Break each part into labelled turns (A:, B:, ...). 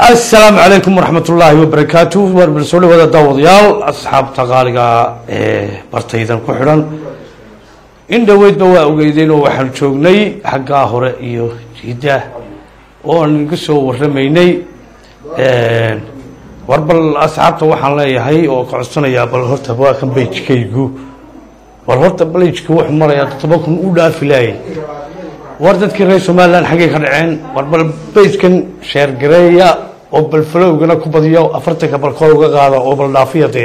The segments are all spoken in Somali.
A: asalaamu calaykum waraxmat ullaahi wabarakaatu war soo dhawaada daawadayaal asxaabta qaaliga ee bartaydan ku xidhan in dhoweydba waa ogeydeen oo waxaan joognay xaggaa hore iyo jiida oo aan iga soo waramaynay war bal asxaabta waxaan leeyahay oo ka codsanayaa bal horta waa kan bejkaygu bal horta balejka wuxuu marayaa todoba kun u dhaafi laayay war dadkii reer somalilan xaggay ka dhaceen war bal bejkan sheergareeya oo bal falowgana ku badiyo afartanka bal kor uga qaada oo bal dhaafiya dee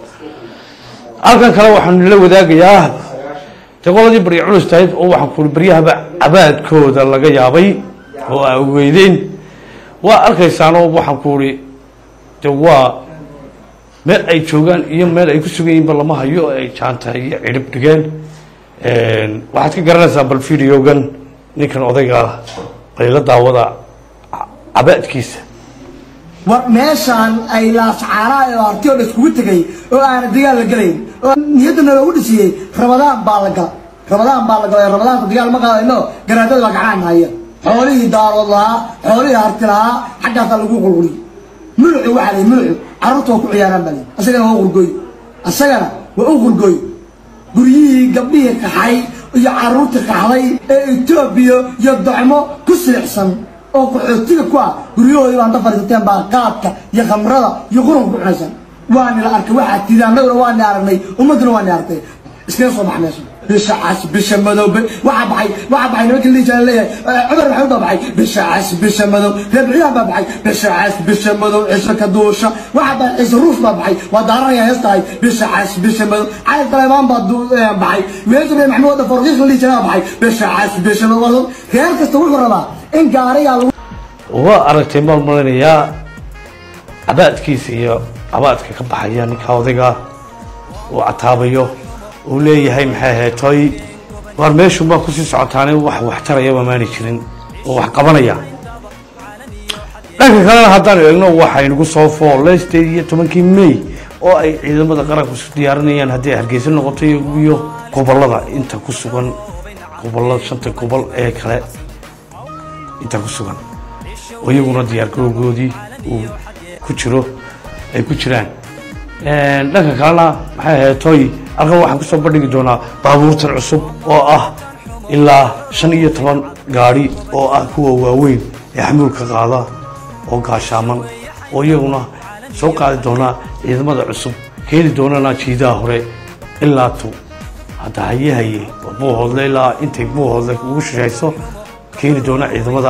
A: halkan kale waxaanu nila wadaagayaa dee qoladii barya culus tahayd oo waxaan kuuri baryahaba cabaadkooda laga yaabay oo aa ogeydeen waa arkaysaanoo waxaan kuuri de waa meel ay joogaan iyo meel ay ku sugan yihiinba lama hayo ay jaanta iyo cidhib dhigeen waxaad ka garanaysaa bal videogan ninkan odayga bayla daawada cabaadkiisa
B: war meeshaan ay laascaanaa oo arti oo dhan iskugu tegay oo aana dagaal la gelayn oo niyaddana loogu dhisiyey rabadaan baa la gala rabadaan baa la galay rabadaanka dagaal ma qaadayno garaadada baa gacaan haya xoolihii daarood lahaa xoolihii harti lahaa xaggaasaa lagu qulquliy mulucu waxaa lay mulucu carruurta waa ku ciyaaraan baa lay asagana waa u qurgooy asagana waa u qurgooy guryihii gabdhihii kaxay iyo carruurtii kaxday ee etoobiya iyo docmo ku silicsan oo qaxootiga ku ah guryahoodii baan dafarisateen baa qaadka iyo khamrada iyo qurunka ku cunaysan waani la arkay waxaa tidi annaguna waani aragnay ummadduna waani aragtay iskaga soo bax meesha bisha cas bisha madow waxaa baxay waxaa baxay nimanka liijaa leeyahay cumar maxamed baa baxay bisha cas bisha madow reebciyahan baa baxay bisha cas bisha madow cisho ka duusha waxaa baxay ciise ruus baa baxay waa daaranaya hees tahay bisha cas bisha madow cali taleebaan baa baxay meesha bay maxamed wadda forqiiq liijaa baxay bisha cas bisha madow reer kasta wuxuu rabaa in gaarigaa lagu
A: waa aragtay maal malinayaa cabaadkiisa iyo cabaadka ka baxaya ninka odayga uu cataabayo uu leeyahay maxay ahayd toy waar meeshun baa kusii socotaane wax waxtarayaba maani jirin oo wax qabanaya dhanka kalena haddaan eegno waxaynagu soo foolay sideed iyo tobankii may oo ay ciidamada qaranku isu diyaarinayaan haddii ay hargeysa noqoto iyo gobolada inta ku sugan gobolada shanta gobol ee kale inta ku sugan oo iyaguna diyaargarowgoodii uu ku jiro ay ku jiraan dhanka kalena maxay ahayd toy halkan waxaan kusoo bandhigi doonaa baabuurtan cusub oo ah ilaa shan iyo toban gaadhi oo ah kuwa waaweyn ee xamuulka qaada oo gaashaaman oo iyaguna soo qaadi doonaa ciidamada cusub keeni doonana jiidaha hore ilaa tu hadda haye haye buuhoodle ilaa intay buuhoodle ugu shishayso keeni doona ciidamada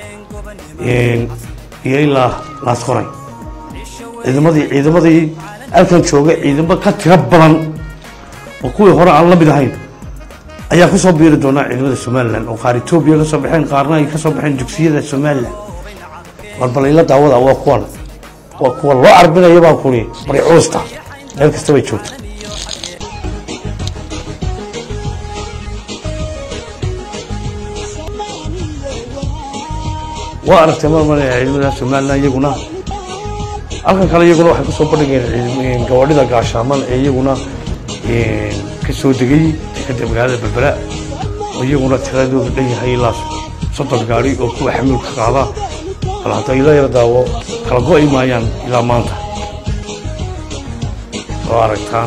A: iyo ilaa laasqoray ciidamadii ciidamadii halkan jooga ciidamo ka tiro badan oo kuwii hore aan la mid ahayn ayaa kusoo biiri doonaa ciidamada somalilan oo qaar etoobiya kasoo baxeen qaarna ay kasoo baxeen dugsiyada somalilan balbalayla daawada waa kuwan waa kuwa loo carbinaya baa kuli bari culusta meel kasta bay joogta waa aragtay marmaraya ciidamada somalilan iyaguna halkan kale iyaguna waxay kusoo bandhigeen gawadhida gaashaaman ee iyaguna ka soo degay dekada magaalada berbera oo iyaguna tiradoodu dhan yahay ilaa soddon gaari oo kuwa xamuulka qaada bal hadda ila yar daawo kala go-i maayaan ilaa maanta oo aragtaan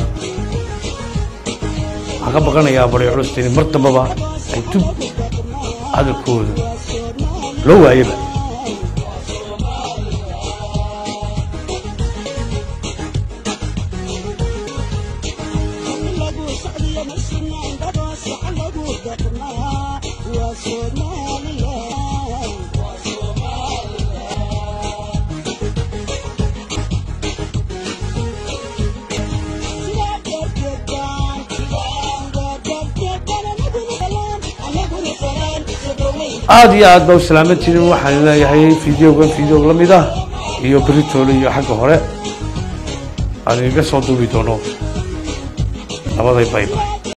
A: waxaan ka baqanayaa bari culustayni mar dambaba ay dub hadalkooda loo waayaba aada iyo aad ba u salaaman jirin waxaan leeyahay videogan videog la mid ah iyo beritoole iyo xagga hore aan inaga soo duubi doono labaday bayba